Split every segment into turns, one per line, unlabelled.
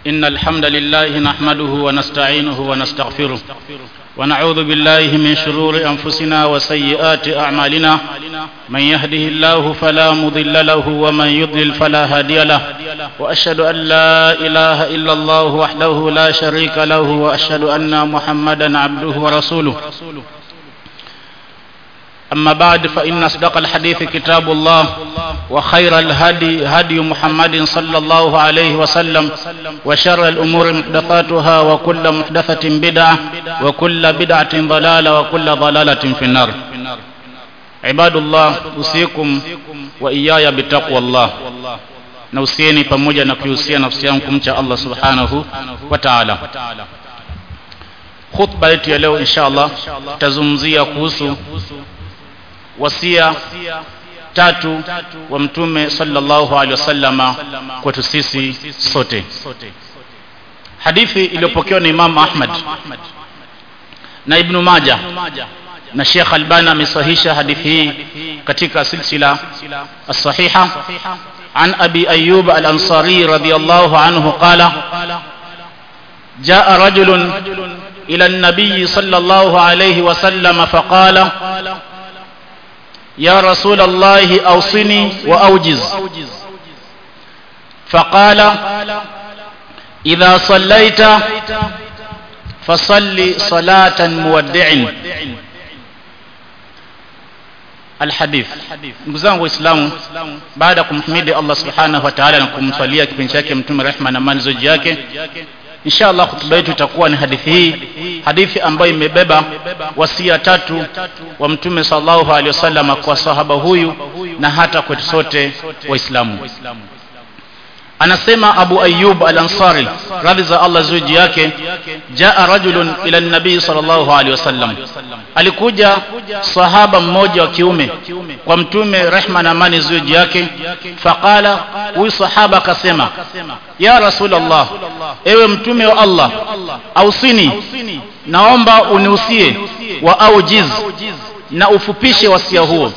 إن الحمد لله نحمده ونستعينه ونستغفره ونعوذ بالله من شرور أنفسنا وسيئات أعمالنا من يهده الله فلا مضل له ومن يضلل فلا هادي له وأشهد أن لا إله إلا الله وحده لا شريك له وأشهد أن محمدا عبده ورسوله أما بعد فإن أصدق الحديث كتاب الله وخير الهدي هدي محمد صلى الله عليه وسلم وشر الأمور محدثاتها وكل محدثة بدعة وكل بدعة ضلالة وكل ضلالة في النار عباد الله أوصيكم وإياي بتقوى الله nausieni pamoja na kuihusia nafsi yangu kumcha Allah subhanahu wa ta'ala khutba yetu ya leo insha Allah tutazungumzia kuhusu wasia tatu wa mtume sallallahu alaihi wasallama kwetu sisi sote hadithi iliyopokewa na Imam Ahmad na Ibn Majah na Sheikh Albani amesahihisha hadithi hii katika silsila as-sahiha عن أبي أيوب الأنصاري رضي الله عنه قال جاء رجل إلى النبي صلى الله عليه وسلم فقال يا رسول الله أوصني وأوجز فقال إذا صليت فصل صلاة مودع alhadith ndugu zangu waislamu baada ya kumhimidi allah subhanahu wa taala na kumswalia kipindi chake mtume rehma na amani zoji yake insha allah hutuba yetu itakuwa ni hadithi hii hadithi ambayo imebeba wasia tatu wa mtume sallallahu alaihi wasallam kwa sahaba huyu na hata kwetu sote waislamu anasema abu ayub al-ansari radhi za allah zuji yake jaa rajulun ila nabii sallallahu alaihi wasallam alikuja sahaba mmoja wa kiume kwa mtume rehma na amani zuji yake faqala huyu sahaba akasema ya rasulullah ewe mtume wa allah ausini naomba uniusie wa aujiz na ufupishe wasia huo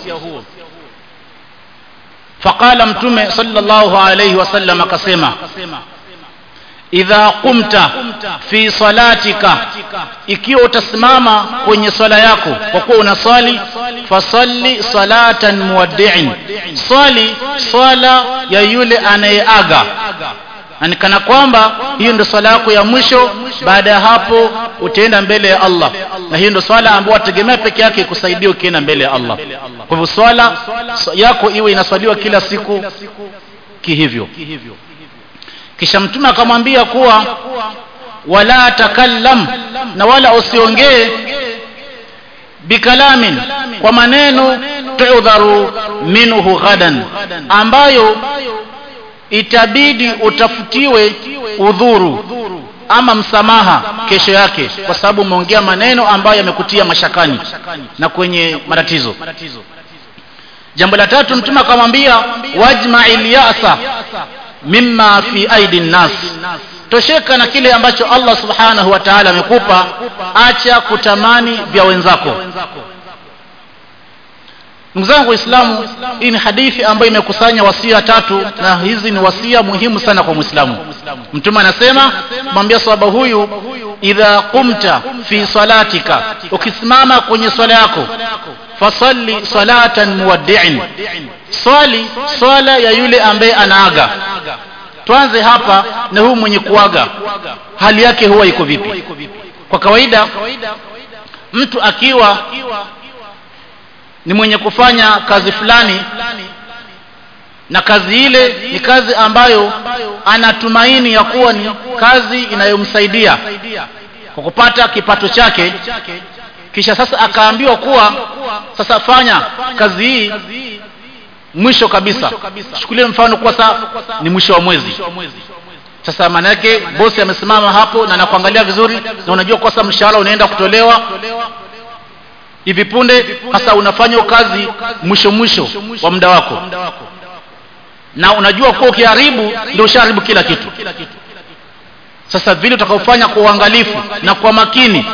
faqala mtume sallallahu alayhi wasallam akasema idha qumta fi salatika ikiwa utasimama kwenye swala yako kwa kuwa unaswali fasalli salatan muwaddi'in swali swala ya yule anayeaga na kana kwamba hiyo ndio swala yako ya mwisho baada ya hapo utaenda mbele ya Allah na hiyo ndio swala ambayo wategemea peke yake kusaidia ukienda mbele ya Allah kwa hivyo swala yako iwe inaswaliwa kila siku kihivyo kisha mtume akamwambia kuwa wala takallam na wala usiongee bikalamin kwa maneno tuudharu minhu ghadan ambayo itabidi utafutiwe udhuru ama msamaha kesho yake kwa sababu umeongea maneno ambayo yamekutia mashakani na kwenye matatizo jambo la tatu mtume akamwambia wajma'il ya'sa mimma fi aidi nnas tosheka na kile ambacho Allah subhanahu wa ta'ala amekupa acha kutamani vya wenzako ndugu zangu waislamu hii ni hadithi ambayo imekusanya wasia tatu na hizi ni wasia muhimu sana kwa muislamu mtume anasema mwambia sahaba huyu idha qumta fi salatika ukisimama kwenye swala yako fasalli salatan muwaddi'in swali swala ya yule ambaye anaaga tuanze hapa na huyu mwenye kuaga hali yake huwa iko vipi kwa kawaida mtu akiwa ni mwenye kufanya kazi fulani na kazi ile ni kazi ambayo anatumaini ya kuwa ni kazi inayomsaidia kwa kupata kipato chake kisha sasa akaambiwa kuwa sasa fanya kazi hii mwisho kabisa chukulie mfano kuwa saa ni mwisho wa mwezi sasa maana yake bosi amesimama hapo na anakuangalia vizuri na unajua kwa sasa mshahara unaenda kutolewa hivi punde hasa unafanya kazi mwisho mwisho wa muda wako na unajua kuwa ukiharibu ndio ushaharibu kila kitu sasa vile utakaofanya kwa uangalifu na kwa makini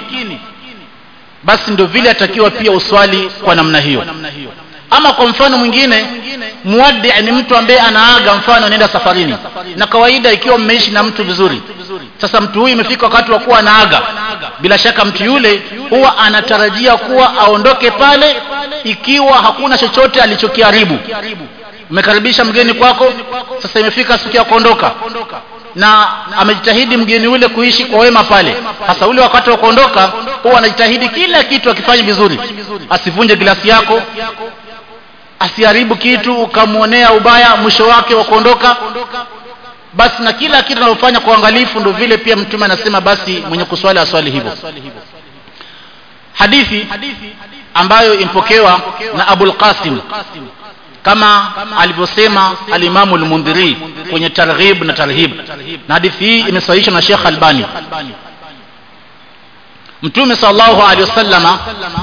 basi ndio vile atakiwa pia uswali kwa namna hiyo ama kwa mfano mwingine muwaddi ni mtu ambaye anaaga mfano anaenda safarini na kawaida ikiwa mmeishi na mtu vizuri sasa mtu huyu imefika wakati wa kuwa anaaga bila shaka mtu yule huwa anatarajia kuwa aondoke pale ikiwa hakuna chochote alichokiharibu umekaribisha mgeni kwako sasa imefika siku ya kuondoka na amejitahidi mgeni ule kuishi kwa wema pale hasa ule wakati wa kuondoka huwa anajitahidi kila kitu akifanya vizuri asivunje glasi yako asiharibu kitu ukamwonea ubaya mwisho wake wa kuondoka basi na kila kitu analofanya kwa uangalifu ndio vile pia mtume anasema basi mwenye kuswali aswali hivyo hadithi ambayo impokewa na abul qasim kama alivyosema alimamu al-mundhiri kwenye targhib na tarhib na hadithi hii imesahihishwa na Sheikh Albani Mtume sallallahu alaihi wasallama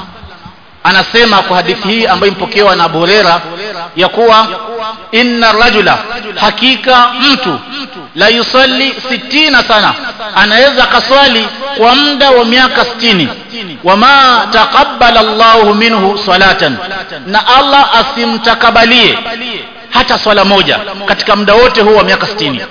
anasema kwa hadithi hii ambayo impokewa na Abu Huraira ya kuwa inna rajula hakika mtu la yusalli sitina sana anaweza akaswali kwa muda wa miaka sitini wama taqabbala Allahu minhu salatan na Allah asimtakabalie hata swala moja katika muda wote huu wa miaka sitini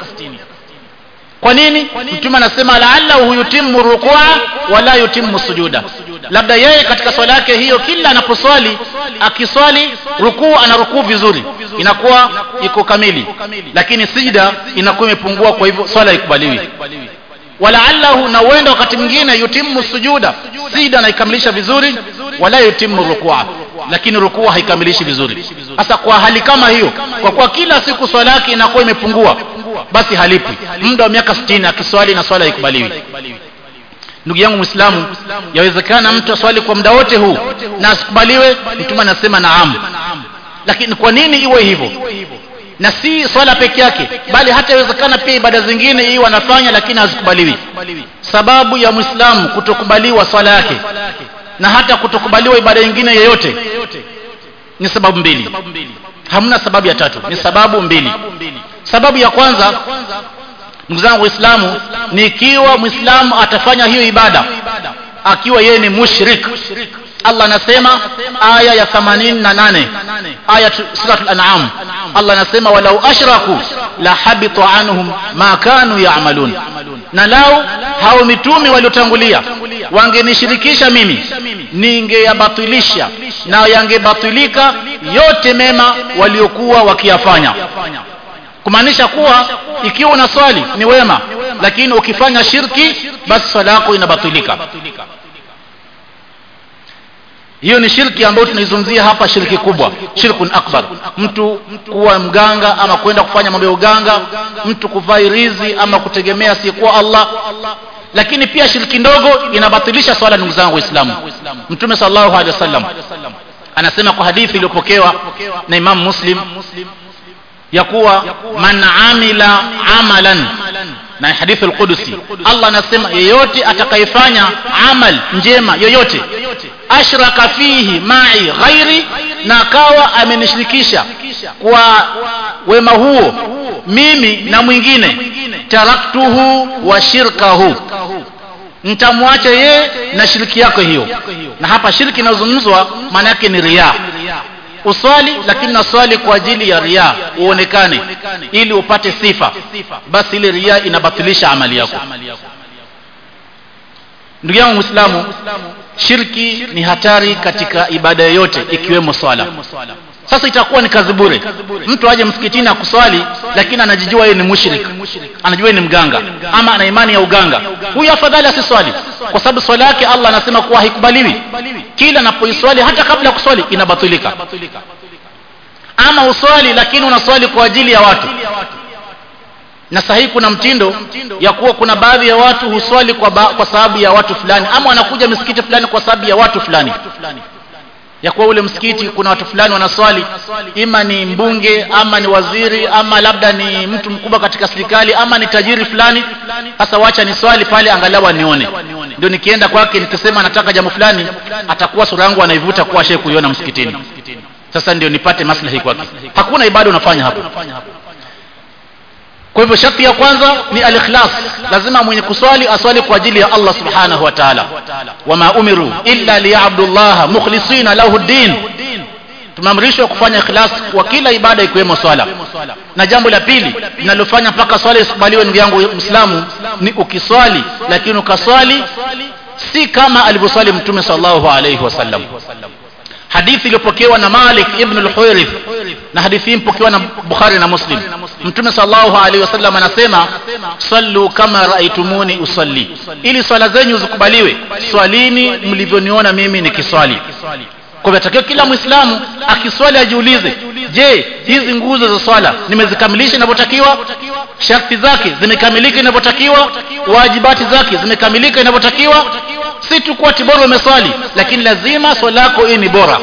kwa nini mtume anasema la'allahu yutimmu rukua wala yutimmu sujuda labda yeye katika swala yake hiyo kila anaposwali akiswali rukuu ana rukuu vizuri inakuwa iko kamili lakini sijda inakuwa imepungua kwa hivyo swala ikubaliwi walaallahu na uenda wakati mwingine yutimmu sujuda sijda naikamilisha vizuri wala yutimmu rukua lakini rukua haikamilishi vizuri sasa kwa hali kama hiyo kwa kuwa kila siku swala yake inakuwa imepungua basi halipwi muda wa miaka 60 akiswali na swala haikubaliwi ndugu yangu muislamu yawezekana mtu aswali kwa muda wote huu na asikubaliwe mtume anasema naam lakini kwa nini iwe hivyo na si swala peke yake bali hata inawezekana pia ibada zingine hii wanafanya lakini hazikubaliwi sababu ya muislamu kutokubaliwa swala yake na hata kutokubaliwa ibada nyingine yoyote ni sababu mbili hamna sababu ya tatu ni sababu mbili sababu ya kwanza ndugu zangu waislamu ni ikiwa mwislamu atafanya hiyo ibada akiwa yeye ni mushrik Allah anasema aya ya 88 aya suratul an'am Allah anasema walau ashraku la habita anhum ma kanu ya'malun na lau hao mitume waliotangulia wangenishirikisha mimi ningeyabatilisha na yangebatilika yote mema waliokuwa wakiyafanya kumaanisha kuwa ikiwa una swali ni wema lakini ukifanya shirki basi swala yako inabatilika hiyo ni shirki ambayo tunaizungumzia hapa shirki kubwa shirkun akbar mtu kuwa mganga ama kwenda kufanya mambo ya uganga mtu kuvaa rizi ama kutegemea asiyekuwa Allah lakini pia shirki ndogo inabatilisha swala ndugu zangu waislamu mtume sallallahu alaihi wasallam anasema kwa hadithi iliyopokewa na Imam Muslim ya kuwa man amila amalan na hadithi al-Qudusi Allah anasema yeyote atakayefanya amal njema yoyote ashraka fihi ma'i ghairi na akawa amenishirikisha kwa wema huo mimi na mwingine taraktuhu wa shirkahu nitamwacha yeye na shiriki yake hiyo na hapa shirki inayozungumzwa maana yake ni riya uswali lakini naswali kwa ajili ya ria uonekane ili upate sifa basi ile ria inabatilisha amali yako ndugu yangu muislamu shirki ni hatari katika ibada yoyote ikiwemo swala sasa itakuwa ni kazi bure mtu aje msikitini akuswali lakini anajijua yeye ni mushrik anajua yeye ni mganga ama ana imani ya uganga huyu afadhali asiswali kwa sababu swala yake Allah anasema kuwa haikubaliwi kila anapoiswali hata kabla ya kuswali inabatilika ama uswali lakini unaswali kwa ajili ya watu na sahihi kuna mtindo ya kuwa kuna baadhi ya watu huswali kwa, ba, kwa sababu ya watu fulani ama wanakuja misikiti fulani kwa sababu ya watu fulani ya kuwa ule msikiti kuna watu fulani wanaswali ima ni mbunge ama ni waziri ama labda ni mtu mkubwa katika serikali ama ni tajiri fulani sasa wacha ni swali pale angalau anione ndio nikienda kwake nikisema nataka jambo fulani atakuwa sura yangu anaivuta kuwa shehe kuiona msikitini sasa ndio nipate maslahi kwake hakuna ibada unafanya hapo kwa hivyo sharti ya kwanza ni al-ikhlas lazima mwenye kuswali aswali kwa ajili ya Allah subhanahu wa ta'ala wama umiru illa liya'budu Allah mukhlisina lahu din tumeamrishwa kufanya ikhlas kwa kila ibada ikiwemo swala na jambo la pili linalofanya mpaka swala isikubaliwe ndugu yangu Muislamu ni ukiswali lakini ukaswali si kama alivyoswali mtume sallallahu alayhi wasallam hadithi iliyopokewa na Malik ibn al-Huwairith na hadithi hii mpokewa na Bukhari na Muslim mtume sallallahu alaihi wasallam anasema sallu kama raaitumuni usalli ili swala zenyu zikubaliwe swalini mlivyoniona mimi nikiswali kwa hivyo kila muislamu akiswali ajiulize je hizi nguzo za swala nimezikamilisha inavyotakiwa sharti zake zimekamilika inavyotakiwa wajibati zake zimekamilika inavyotakiwa si tu kuwa tibora umeswali lakini lazima swala yako hii ni bora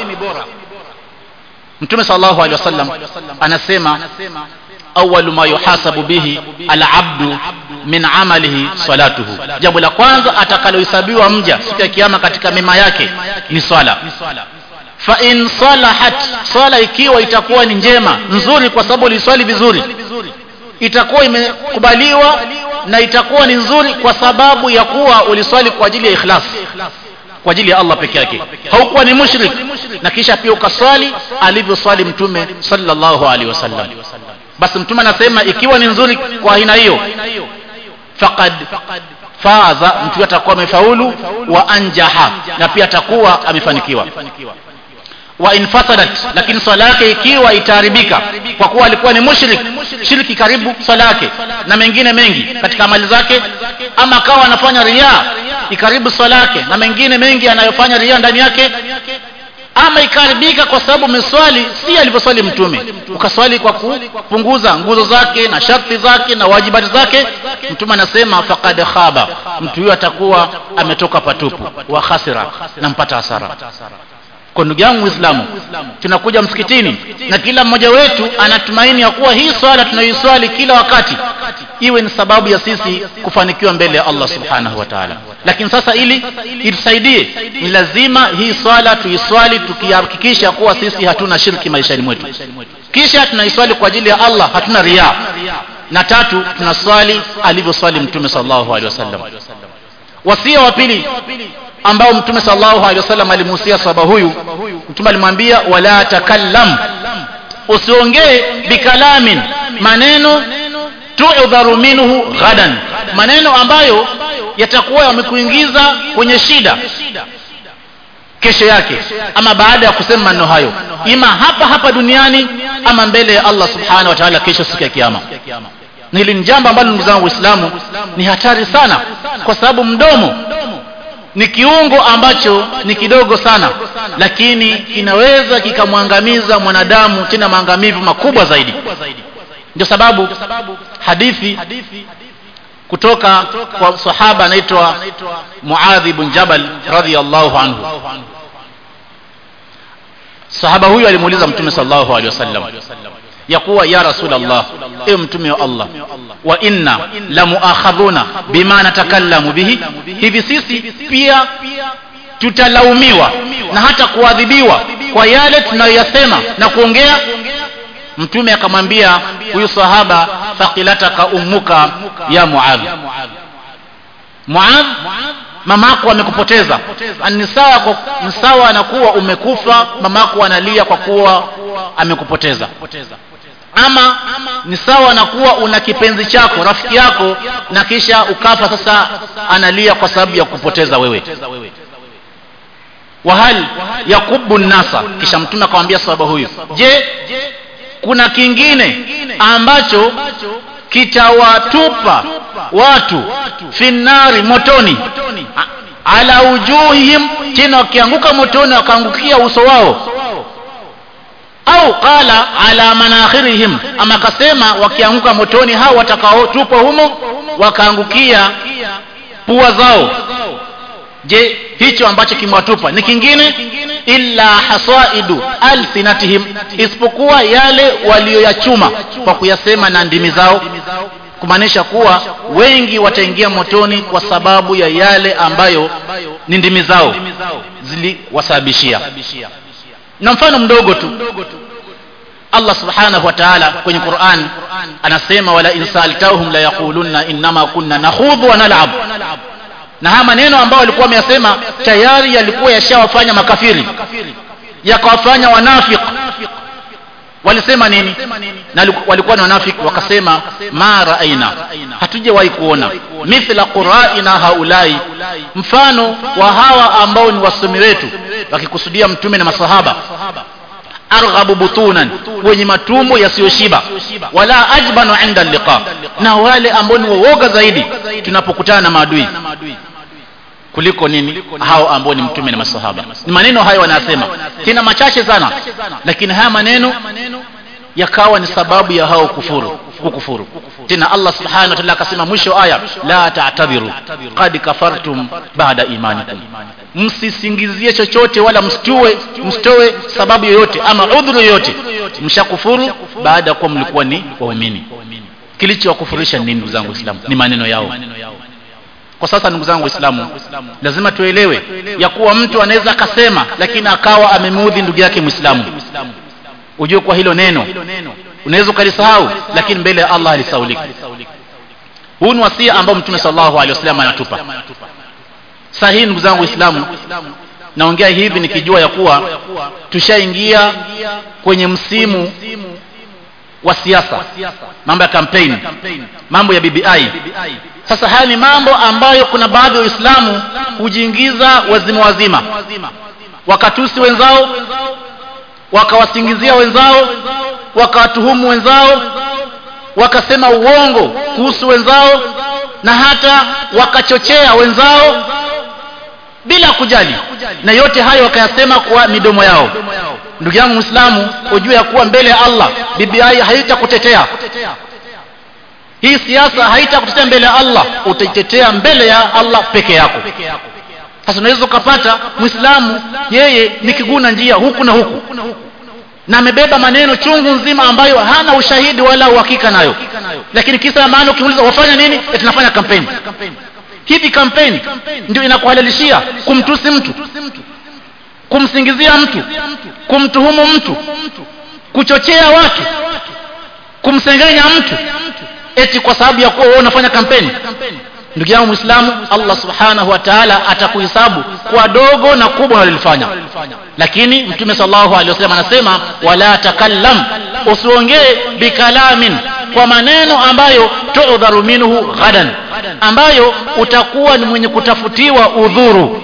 mtume sallallahu alaihi wasallam anasema awalu ma yuhasabu bihi alabdu min amalihi salatuhu jambo la kwanza atakalohesabiwa mja siku ya kiyama katika mema yake ni swala fa in salahat swala ikiwa itakuwa ni njema nzuri kwa sababu uliswali vizuri itakuwa imekubaliwa na itakuwa ni nzuri kwa sababu ya kuwa uliswali kwa ajili ya ikhlas kwa ajili ya Allah peke yake haukuwa ni mushrik na kisha pia ukaswali alivyoswali mtume sallallahu alaihi wasallam basi mtume anasema ikiwa ni nzuri kwa aina hiyo faqad faza mtu atakuwa amefaulu wa anjaha na pia atakuwa amefanikiwa wa infasadat lakini swala yake ikiwa itaharibika kwa kuwa alikuwa ni mushrik shirki karibu swala yake na mengine mengi katika amali zake ama akawa anafanya riya ikaribu swala yake na mengine mengi anayofanya riya ndani yake ama ikaribika kwa sababu umeswali si alivyoswali mtume ukaswali kwa kupunguza nguzo zake na sharti zake na wajibati zake mtume anasema faqad khaba mtu huyo atakuwa ametoka patupu wa khasira na mpata hasara kwa ndugu yangu muislamu tunakuja msikitini na kila mmoja wetu anatumaini ya kuwa hii swala tunayoiswali kila wakati iwe ni sababu ya sisi kufanikiwa mbele ya Allah subhanahu wa ta'ala lakini sasa ili itusaidie ni lazima hii swala tuiswali tukihakikisha kuwa sisi hatuna shirki maishani mwetu kisha tunaiswali kwa ajili ya Allah hatuna ria na tatu tunaswali alivyoswali mtume sallallahu alaihi wasallam wasia wa pili ambao mtume sallallahu alaihi wasallam alimuhusia sahaba huyu mtume alimwambia wala takallam usiongee bikalamin maneno tu'dharu minhu ghadan maneno ambayo yatakuwa yamekuingiza kwenye shida kesho yake ama baada ya kusema maneno hayo ima hapa hapa duniani ama mbele ya Allah subhanahu wa ta'ala kesho siku ya kiyama na hili ni jambo ambalo ndugu zangu waislamu ni hatari sana kwa sababu mdomo ni kiungo ambacho ni kidogo sana lakini kinaweza kikamwangamiza mwanadamu tena maangamivu makubwa zaidi ndio sababu hadithi kutoka kwa sahaba anaitwa Muadh ibn Jabal radhiyallahu anhu sahaba huyu alimuuliza mtume sallallahu alaihi wasallam ya kuwa ya rasulullah ewe mtume wa Allah wa inna la muakhadhuna bima natakallamu bihi hivi sisi pia tutalaumiwa na hata kuadhibiwa kwa yale tunayoyasema na kuongea mtume akamwambia huyu sahaba faqilataka ummuka ya muadh muadh mamako amekupoteza ni sawa kwa ni sawa na kuwa umekufa mamako analia kwa kuwa amekupoteza ama ni sawa na kuwa una kipenzi chako rafiki yako na kisha ukafa sasa analia kwa sababu ya kupoteza wewe wahal yakubu nasa kisha mtume akamwambia sahaba huyu je kuna kingine ambacho kitawatupa watu finari motoni ala ujuhihim tena wakianguka motoni wakaangukia uso wao au qala ala manakhirihim ama akasema wakianguka motoni hao watakaotupwa humo wakaangukia pua zao je hicho ambacho kimewatupa ni kingine illa hasaidu alsinatihim isipokuwa yale walioyachuma kwa kuyasema na ndimi zao kumaanisha kuwa wengi wataingia motoni kwa sababu ya yale ambayo ni ndimi zao ziliwasababishia na mfano mdogo tu Allah subhanahu wa ta'ala kwenye Qur'an anasema wala insaltahum la yaqulunna innama kunna nakhudhu wa nal'ab na haya maneno ambayo walikuwa wameyasema tayari yalikuwa yashawafanya makafiri yakawafanya wanafik walisema nini na walikuwa ni wanafiki wakasema ma raaina hatujawahi kuona mithla quraina haulai mfano wa hawa ambao ni wasomi wetu wakikusudia mtume na masahaba arghabu butunan wenye matumbo yasiyoshiba wala ajbanu inda liqa na wale ambao ni waoga zaidi tunapokutana na maadui kuliko nini hao ambao ni mtume na masahaba ni maneno hayo wanasema tena machache sana lakini haya maneno yakawa ni sababu ya hao kufuru kukufuru tena Allah subhanahu wa ta'ala akasema mwisho aya la ta'tadhiru qad kafartum ba'da imanikum msisingizie chochote wala msitoe msitoe sababu yoyote ama udhuru yoyote mshakufuru baada ya kuwa mlikuwa ni waumini kilichowakufurisha nini ndugu zangu waislamu ni maneno yao kwa sasa ndugu zangu waislamu lazima tuelewe ya kuwa mtu anaweza akasema lakini akawa amemuudhi ndugu yake mwislamu ujue kwa hilo neno unaweza ukalisahau lakini mbele ya allah alisaulika huu ni wasia ambao mtume sallallahu alaihi wasallam anatupa saa hii ndugu zangu waislamu naongea hivi nikijua ya kuwa tushaingia kwenye msimu wa siasa mambo ya kampeni mambo ya bbi sasa haya ni mambo ambayo kuna baadhi ya waislamu hujiingiza wazima wazima wakatusi wenzao wakawasingizia wenzao wakawatuhumu wenzao wakasema uongo kuhusu wenzao na hata wakachochea wenzao bila kujali na yote hayo wakayasema kwa midomo yao ndugu yangu mwislamu ujue ya kuwa mbele ya allah bbi haitakutetea hii siasa haitakutetea mbele ya allah utaitetea mbele ya allah peke yako sasa unaweza ukapata mwislamu yeye ni kiguna njia huku na huku na amebeba maneno chungu nzima ambayo hana ushahidi wala uhakika nayo lakini kisa ya maana ukimuuliza wafanya nini tunafanya kampeni hivi kampeni ndio inakuhalalishia kumtusi mtu kumsingizia mtu kumtuhumu mtu kuchochea watu kumsengenya mtu eti kwa sababu ya kuwa wewe unafanya kampeni ndugu yangu mwislamu allah subhanahu wa taala atakuhesabu kwa dogo na kubwa unalolifanya lakini mtume salllahu alehi wasallam anasema wala takallam usiongee bikalamin kwa maneno ambayo tudharu minhu ghadan ambayo utakuwa ni mwenye kutafutiwa udhuru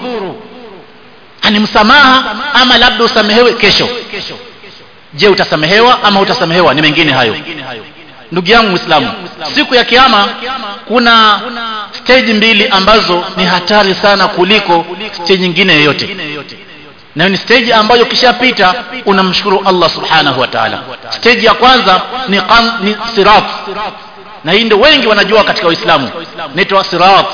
ani msamaha ama labda usamehewe kesho je utasamehewa ama utasamehewa ni mengine hayo ndugu yangu mwislamu siku ya kiama kuna stage mbili ambazo ni hatari sana kuliko stage nyingine yoyote nayo ni stage ambayo ukishapita unamshukuru allah subhanahu wa taala stage ya kwanza ni, qan, ni sirat na hii ndio wengi wanajua katika uislamu naitwa sirat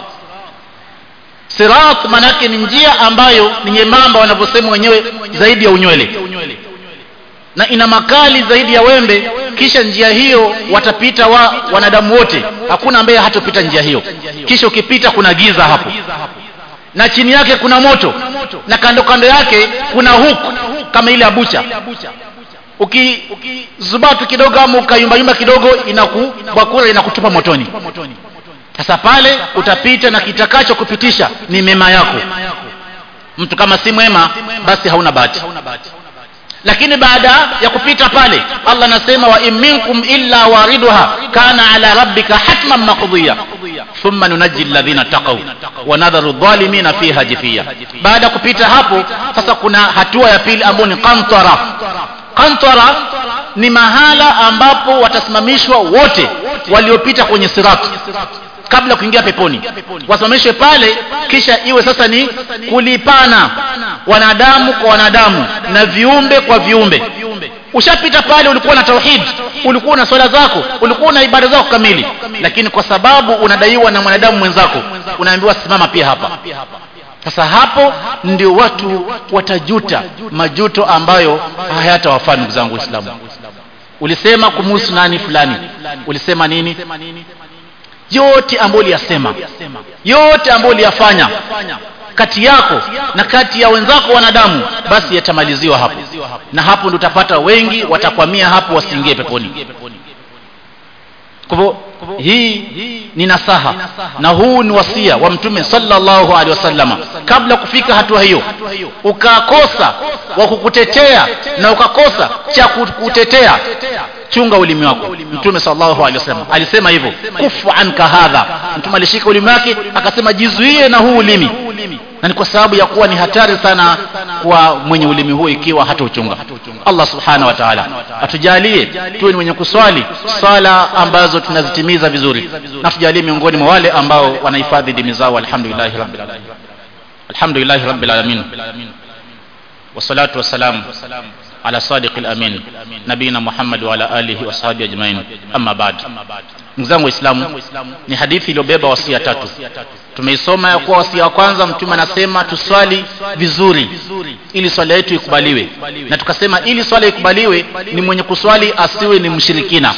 sirat maanaake ni njia ambayo ni nyembamba wanavyosema wenyewe zaidi ya unywele na ina makali zaidi ya wembe kisha njia hiyo watapita wa wanadamu wote hakuna ambaye hatopita njia hiyo kisha ukipita kuna giza hapo na chini yake kuna moto na kando kando yake kuna huku kama ile abucha ukizubatu uki kidogo ama ukayumbayumba kidogo inakubakura inakutupa motoni sasa pale utapita na kitakacho kupitisha ni mema yako mtu kama si mwema basi hauna bahati lakini baada ya kupita pale allah anasema wa in minkum illa wariduha kana ala rabbika hatman maqdiya thumma nunaji alladhina taqaw wa nadharu dhalimina fiha jifiya baada ya kupita hapo sasa kuna hatua ya pili ambayo ni qantara qantara ni mahala ambapo watasimamishwa wote waliopita kwenye sirati kabla kuingia peponi wasimamishwe pale kisha iwe sasa ni kulipana wanadamu kwa wanadamu na viumbe kwa viumbe ushapita pale ulikuwa na tauhid ulikuwa na swala zako ulikuwa na ibada zako kamili lakini kwa sababu unadaiwa na mwanadamu mwenzako unaambiwa simama pia hapa sasa hapo ndio watu watajuta majuto ambayo hayatawafaa ndugu zangu waislamu ulisema kumuhusu nani fulani ulisema nini yote ambayo uliyasema yote ambayo uliyafanya kati yako na kati ya wenzako wanadamu basi yatamaliziwa hapo na hapo ndio utapata wengi watakwamia hapo wasiingie peponi kwa hivyo hii ni nasaha na huu ni wasia wa mtume sallallahu alaihi wasallama kabla kufika hatua hiyo ukakosa wa kukutetea na ukakosa cha kukutetea chunga ulimi wako mtume sallallahu alaihi wasallam alisema hivyo kufu anka hadha mtume alishika ulimi wake akasema jizuie na huu ulimi na ni kwa sababu ya kuwa ni hatari sana kwa mwenye ulimi huo ikiwa hata uchunga Allah subhanahu wa ta'ala atujalie tuwe ni wenye kuswali swala ambazo tunazitimiza vizuri na tujalie miongoni mwa wale ambao wanahifadhi dini zao alhamdulillah rabbil alamin alhamdulillah rabbil alamin wassalatu wassalamu على صادق الأمين نبينا محمد وعلى آله وصحبه أجمعين أما بعد mzangu waislamu ni hadithi iliyobeba wasia tatu tumeisoma ya kuwa wasia wa kwanza mtume anasema tuswali vizuri ili swala yetu ikubaliwe na tukasema ili swala ikubaliwe ni mwenye kuswali asiwe ni mshirikina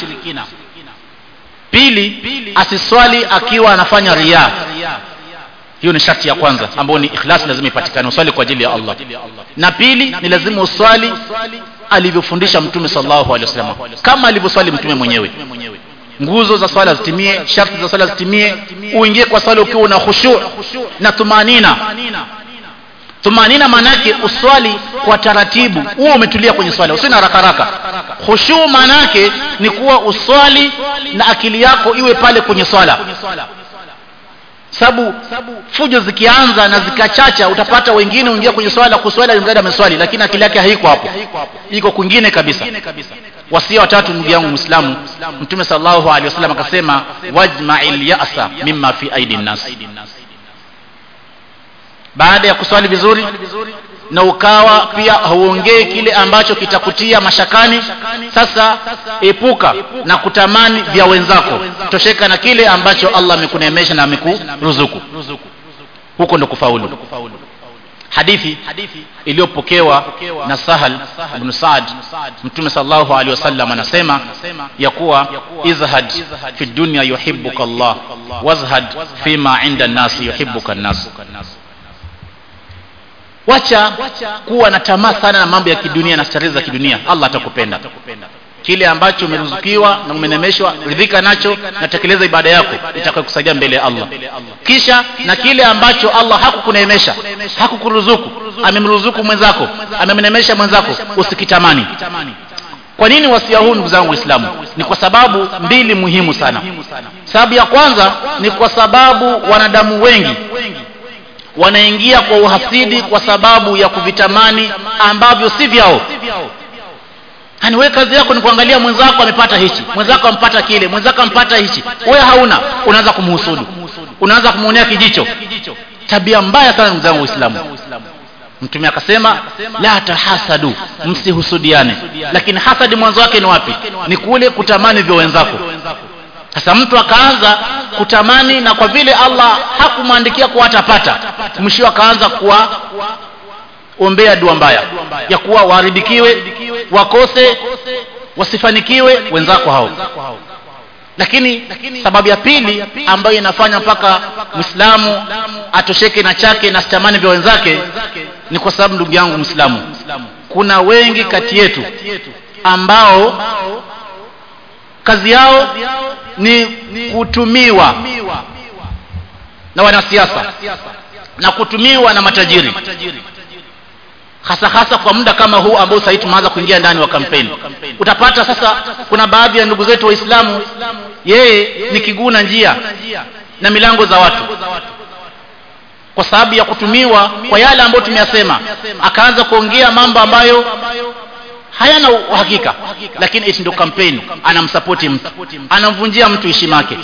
pili asiswali akiwa anafanya riaa hiyo ni sharti ya kwanza ambayo ni ikhlas lazima ipatikane uswali kwa ajili ya Allah na pili ni lazima uswali alivyofundisha mtume sallallahu alaihi wasallam kama alivyoswali mtume mwenyewe nguzo za swala zitimie sharti za swala zitimie uingie kwa swala ukiwa una khushu na tumanina tumanina maanake uswali kwa taratibu huo umetulia kwenye swala usiwe na haraka haraka khushu maanake ni kuwa uswali na akili yako iwe pale kwenye swala sababu fujo zikianza na zikachacha utapata wengine uingia kwenye swala kuswali mradi ameswali lakini akili yake haiko hapo iko kwingine kabisa wasia watatu ndugu yangu muislamu mtume sallallahu alaihi wasallam akasema wajma'il ya'sa mimma fi aidi nas baada ya kuswali vizuri na ukawa pia hauongei kile ambacho kitakutia mashakani sasa epuka na kutamani vya wenzako tosheka na kile ambacho Allah amekuneemesha na amekuruzuku huko ndo kufaulu hadithi iliyopokewa na Sahal ibn Saad Mtume sallallahu alaihi wasallam anasema ya kuwa izhad fi dunya yuhibbuka Allah wazhad fima inda an-nas yuhibbuka an-nas wacha kuwa na tamaa sana na mambo ya kidunia na starehe za kidunia Allah atakupenda kile ambacho umeruzukiwa na umenemeshwa ridhika nacho na tekeleza ibada yako itakayokusaidia mbele ya Allah kisha na kile ambacho Allah hakukuneemesha hakukuruzuku amemruzuku mwenzako amemnemesha mwenzako usikitamani kwa nini wasia huu ndugu zangu waislamu ni kwa sababu mbili muhimu sana sababu ya kwanza ni kwa sababu wanadamu wengi wanaingia kwa uhasidi kwa sababu ya kuvitamani ambavyo si vyao yani wewe kazi yako ni kuangalia mwenzako amepata hichi mwenzako ampata kile mwenzako ampata hichi wewe hauna unaanza kumhusudu unaanza kumuonea kijicho tabia mbaya sana ndugu zangu waislamu mtume akasema la tahasadu msihusudiane lakini hasadi mwanzo wake ni wapi ni kule kutamani vya wenzako sasa mtu akaanza kutamani na kwa vile Allah hakumwandikia kuwa atapata mwisho akaanza kuwa ombea dua mbaya ya kuwa waharibikiwe wakose wasifanikiwe wenzako hao lakini sababu ya pili ambayo inafanya mpaka Muislamu atosheke na chake na sitamani vya wenzake ni kwa sababu ndugu yangu Muislamu kuna wengi kati yetu ambao kazi yao ni kutumiwa na wanasiasa na kutumiwa na matajiri hasa hasa kwa muda kama huu ambao sasa tumeanza kuingia ndani wa kampeni utapata sasa kuna baadhi ya ndugu zetu waislamu yeye ni kiguu na njia na milango za watu kwa sababu ya kutumiwa kwa yale ambayo tumeyasema akaanza kuongea mambo ambayo hayana uhakika lakini eti ndio kampeni anamsapoti mtu anamvunjia mtu heshima yake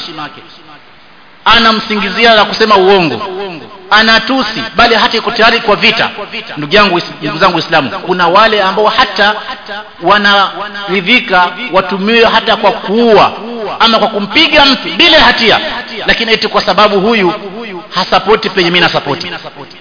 anamsingizia na kusema uongo anatusi bali hata iko tayari kwa vita ndugu yangu ndugu zangu waislamu kuna wale ambao hata wanaridhika watumiwe hata kwa kuua ama kwa kumpiga mtu bila hatia lakini eti kwa sababu huyu hasapoti penye mimi nasapoti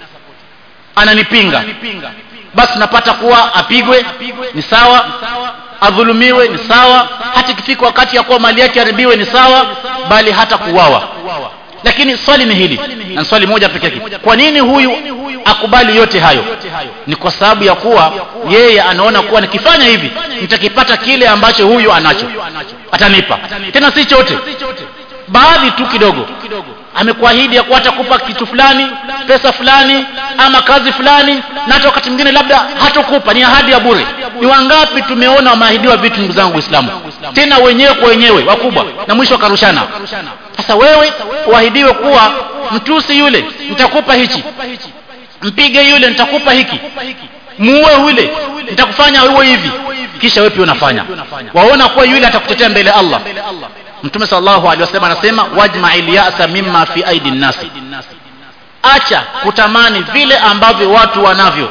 ananipinga basi napata kuwa apigwe ni sawa adhulumiwe ni sawa hata ikifika wakati ya kuwa mali yake haribiwe ni sawa bali hata kuuawa lakini swali ni hili na swali moja pekee yake kwa nini huyu akubali yote hayo ni kwa sababu ya kuwa yeye anaona kuwa nikifanya hivi nitakipata kile ambacho huyu anacho atanipa tena si chote baadhi tu kidogo amekuahidi ya kuwa atakupa kitu fulani pesa fulani ama kazi fulani na hata wakati mwingine labda hatokupa ni ahadi ya bure ni wangapi tumeona wameahidiwa vitu ndugu zangu waislamu tena wenyewe kwa wenyewe wakubwa na mwisho wakarushana sasa wewe uahidiwe kuwa mtusi yule nitakupa hichi mpige yule nitakupa hiki muue yule nitakufanya uwe hivi kisha wewe pia unafanya waona kuwa yule atakutetea mbele Allah mtume sallallahu alaihi wasallam anasema wajma'il ya'sa mimma fi aidi nasi acha kutamani vile ambavyo watu wanavyo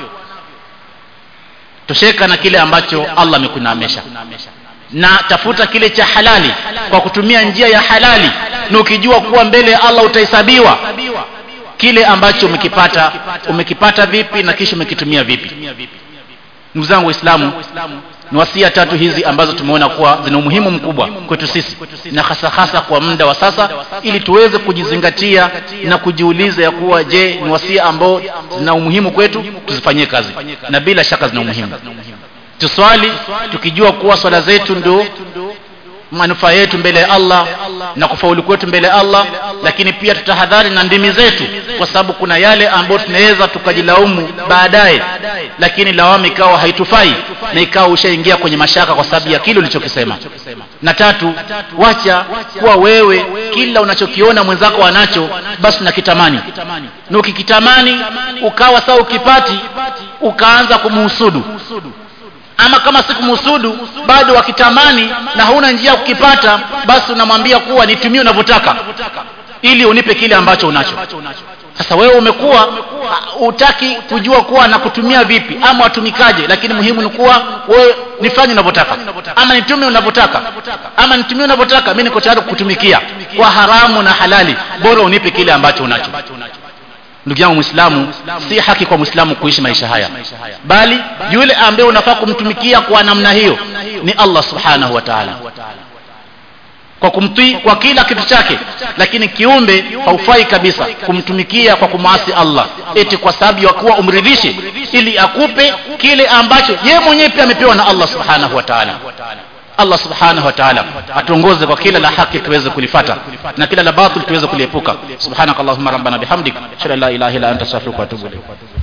tosheka na kile ambacho Allah amekunaamesha na tafuta kile cha halali kwa kutumia njia ya halali na ukijua kuwa mbele ya Allah utahesabiwa kile ambacho umekipata umekipata vipi na kisha umekitumia vipi ndugu zangu waislamu ni wasia tatu hizi ambazo tumeona kuwa zina umuhimu mkubwa kwetu sisi na hasa hasa kwa muda wa sasa ili tuweze kujizingatia na kujiuliza ya kuwa je ni wasia ambao zina umuhimu kwetu tuzifanyie kazi na bila shaka zina umuhimu tuswali tukijua kuwa swala zetu ndio manufaa yetu mbele ya Allah na kufaulu kwetu mbele ya Allah lakini pia tutahadhari na ndimi zetu kwa sababu kuna yale ambayo tunaweza tukajilaumu baadaye lakini lawama ikawa haitufai na ikawa ushaingia kwenye mashaka kwa sababu ya kile ulichokisema na tatu wacha kuwa wewe kila unachokiona mwenzako anacho basi unakitamani na ukikitamani ukawa saa ukipati ukaanza kumhusudu ama kama sikumhusudu bado wakitamani na hauna njia ya kukipata basi unamwambia kuwa nitumie unavyotaka ili unipe kile ambacho unacho sasa wewe umekuwa utaki kujua kuwa nakutumia vipi ama watumikaje lakini muhimu ni kuwa wewe nifanye unavyotaka ama nitume unavyotaka ama nitumie unavyotaka mimi niko tayari kukutumikia kwa haramu na halali bora unipe kile ambacho unacho ndugu yangu mwislamu si haki kwa mwislamu kuishi maisha haya bali yule ambaye unafaa kumtumikia kwa namna hiyo ni allah subhanahu wa taala kwa kumtii kwa kila kitu chake lakini kiumbe haufai kabisa kumtumikia kwa kumwasi allah eti kwa sababu ya kuwa umridhishe ili akupe kile ambacho yeye mwenyewe pia amepewa na allah subhanahu wa taala Allah subhanahu wa ta'ala atuongoze kwa kila la haki tuweze kulifata na kila la batil tuweze kuliepuka subhanakallahumma rabbana bihamdik shalla la ilaha illa anta astaghfiruka wa atubu ilayk